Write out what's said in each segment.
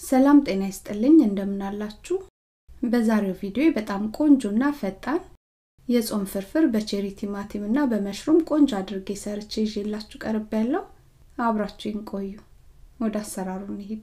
ሰላም ጤና ይስጥልኝ እንደምናላችሁ በዛሬው ቪዲዮ በጣም ቆንጆና ፈጣን የጾም ፍርፍር በቼሪ ቲማቲም እና በመሽሩም ቆንጆ አድርጌ ሰርቼ ይዤላችሁ ቀርብ ያለው አብራችሁን ቆዩ ወደ አሰራሩ እንሂድ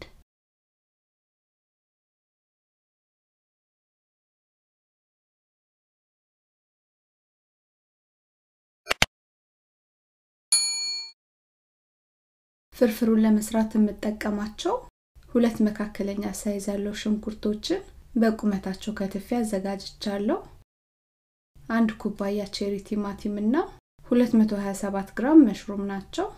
ፍርፍሩን ለመስራት የምጠቀማቸው ሁለት መካከለኛ ሳይዝ ያለው ሽንኩርቶችን በቁመታቸው ከትፌ አዘጋጅቻለሁ። አንድ ኩባያ ቼሪ ቲማቲም እና 227 ግራም መሽሩም ናቸው።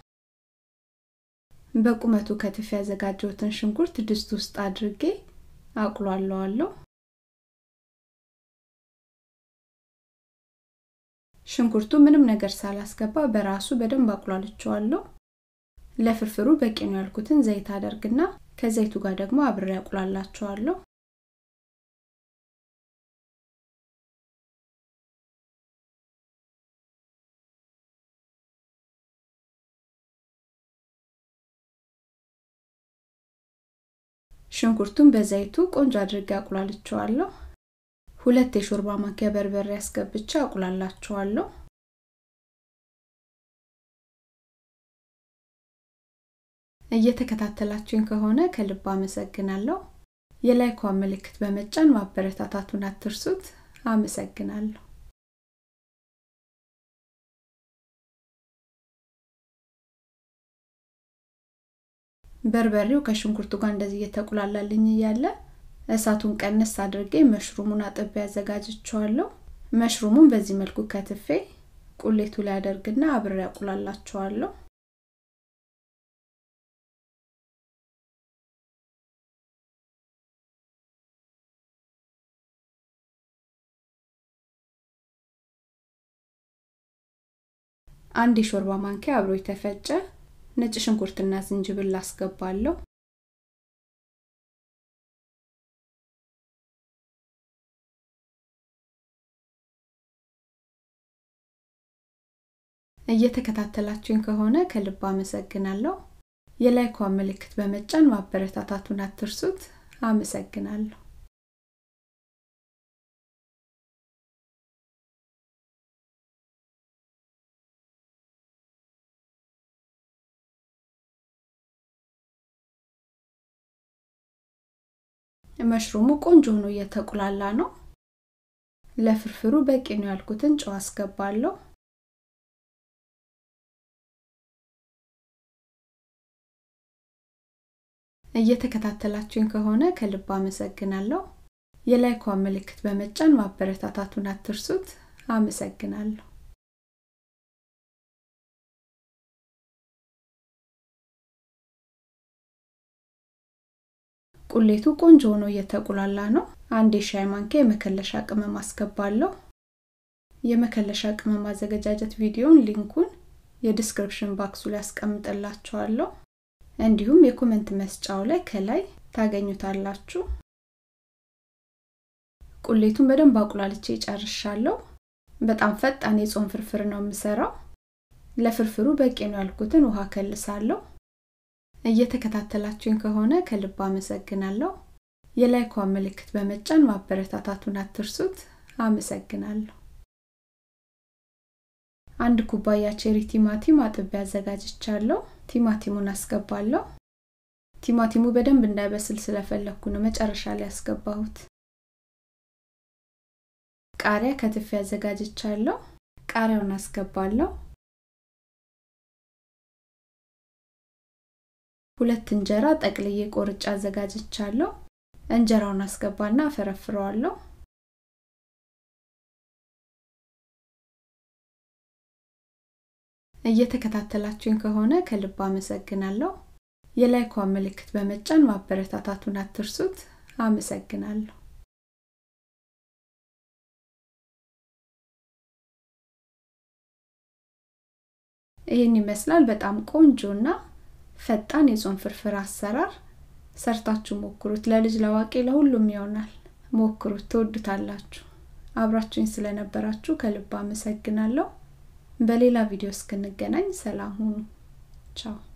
በቁመቱ ከትፌ ያዘጋጀሁትን ሽንኩርት ድስት ውስጥ አድርጌ አቁላለዋለሁ። ሽንኩርቱ ምንም ነገር ሳላስገባ በራሱ በደንብ አቁላልቸዋለሁ። ለፍርፍሩ በቂ ነው ያልኩትን ዘይት አደርግና ከዘይቱ ጋር ደግሞ አብሬ አቁላላቸዋለሁ። ሽንኩርቱን በዘይቱ ቆንጆ አድርጌ አቁላልቸዋለሁ። ሁለት የሾርባ ማንኪያ በርበሬ አስገብቼ አቁላላቸዋለሁ። እየተከታተላችሁኝ ከሆነ ከልብ አመሰግናለሁ። የላይኳን ምልክት በመጫን ማበረታታቱን አትርሱት። አመሰግናለሁ። በርበሬው ከሽንኩርቱ ጋር እንደዚህ እየተቁላላልኝ እያለ እሳቱን ቀነስ አድርጌ መሽሩሙን አጥቤ አዘጋጅቸዋለሁ። መሽሩሙን በዚህ መልኩ ከትፌ ቁሌቱ ላይ አደርግና አብሬ አቁላላቸዋለሁ። አንድ የሾርባ ማንኪያ አብሮ የተፈጨ ነጭ ሽንኩርትና ዝንጅብል አስገባለሁ። እየተከታተላችሁኝ ከሆነ ከልብ አመሰግናለሁ። የላይኳን ምልክት በመጫን ማበረታታቱን አትርሱት። አመሰግናለሁ። መሽሩሙ ቆንጆ ሆኖ እየተቁላላ ነው። ለፍርፍሩ በቂ ነው ያልኩትን ጨው አስገባለሁ። እየተከታተላችሁኝ ከሆነ ከልብ አመሰግናለሁ። የላይኳን ምልክት በመጫን ማበረታታቱን አትርሱት። አመሰግናለሁ። ቁሌቱ ቆንጆ ሆኖ እየተቁላላ ነው። አንድ የሻይ ማንኪያ የመከለሻ ቅመም አስገባለሁ። የመከለሻ ቅመም አዘገጃጀት ቪዲዮን ሊንኩን የዲስክሪፕሽን ባክሱ ላይ አስቀምጥላችኋለሁ። እንዲሁም የኮመንት መስጫው ላይ ከላይ ታገኙታላችሁ። ቁሌቱን በደንብ አቁላልቼ ጨርሻለሁ። በጣም ፈጣን የጾም ፍርፍር ነው የምሰራው። ለፍርፍሩ በቂ ነው ያልኩትን ውሃ ከልሳለሁ። እየተከታተላችሁኝ ከሆነ ከልብ አመሰግናለሁ። የላይኳን ምልክት በመጫን ማበረታታቱን አትርሱት። አመሰግናለሁ። አንድ ኩባያ ቼሪ ቲማቲም አጥቤ አዘጋጅቻለሁ። ቲማቲሙን አስገባለሁ። ቲማቲሙ በደንብ እንዳይበስል ስለፈለኩ ነው መጨረሻ ላይ ያስገባሁት። ቃሪያ ከትፌ አዘጋጅቻለሁ። ቃሪያውን አስገባለሁ። ሁለት እንጀራ ጠቅልዬ ቆርጬ አዘጋጅቻለሁ። እንጀራውን አስገባና አፈረፍረዋለሁ። እየተከታተላችሁኝ ከሆነ ከልብ አመሰግናለሁ። የላይኳን ምልክት በመጫን ማበረታታቱን አትርሱት። አመሰግናለሁ። ይህን ይመስላል በጣም ቆንጆና ፈጣን የጾም ፍርፍር አሰራር። ሰርታችሁ ሞክሩት። ለልጅ ለአዋቂ ለሁሉም ይሆናል። ሞክሩት፣ ትወዱታላችሁ። አብራችሁኝ ስለነበራችሁ ከልብ አመሰግናለሁ። በሌላ ቪዲዮ እስክንገናኝ ሰላም ሁኑ። ቻው